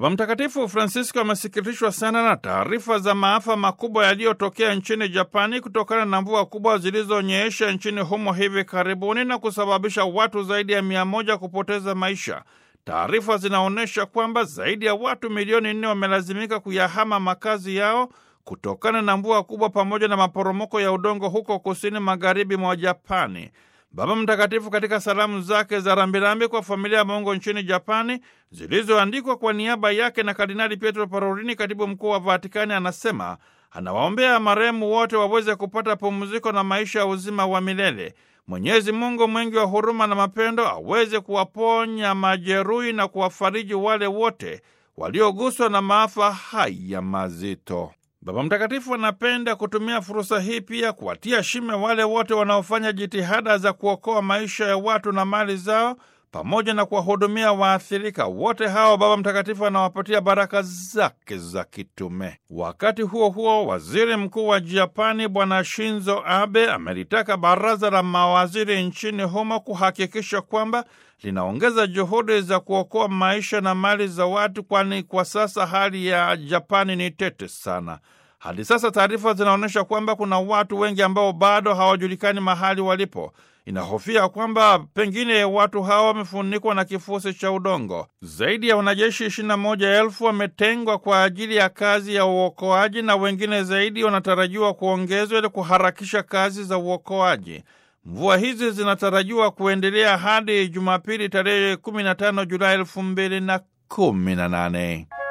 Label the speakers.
Speaker 1: Baba Mtakatifu Francisco amesikitishwa sana na taarifa za maafa makubwa yaliyotokea nchini Japani kutokana na mvua kubwa zilizonyesha nchini humo hivi karibuni na kusababisha watu zaidi ya mia moja kupoteza maisha. Taarifa zinaonyesha kwamba zaidi ya watu milioni nne wamelazimika kuyahama makazi yao kutokana na mvua kubwa pamoja na maporomoko ya udongo huko kusini magharibi mwa Japani. Baba Mtakatifu katika salamu zake za rambirambi kwa familia ya Mungu nchini Japani zilizoandikwa kwa niaba yake na Kardinali Pietro Parolini, katibu mkuu wa Vatikani, anasema anawaombea marehemu wote waweze kupata pumziko na maisha ya uzima wa milele. Mwenyezi Mungu mwingi wa huruma na mapendo aweze kuwaponya majeruhi na kuwafariji wale wote walioguswa na maafa haya mazito. Baba Mtakatifu anapenda kutumia fursa hii pia kuwatia shime wale wote wanaofanya jitihada za kuokoa maisha ya watu na mali zao pamoja na kuwahudumia waathirika wote hao. Baba Mtakatifu anawapatia baraka zake za kitume. Wakati huo huo, waziri mkuu wa Japani Bwana Shinzo Abe amelitaka baraza la mawaziri nchini humo kuhakikisha kwamba linaongeza juhudi za kuokoa maisha na mali za watu, kwani kwa sasa hali ya Japani ni tete sana. Hadi sasa taarifa zinaonyesha kwamba kuna watu wengi ambao bado hawajulikani mahali walipo. Inahofia kwamba pengine watu hawa wamefunikwa na kifusi cha udongo. Zaidi ya wanajeshi ishirini na moja elfu wametengwa kwa ajili ya kazi ya uokoaji na wengine zaidi wanatarajiwa kuongezwa ili kuharakisha kazi za uokoaji. Mvua hizi zinatarajiwa kuendelea hadi Jumapili tarehe 15 Julai elfu mbili na kumi na nane.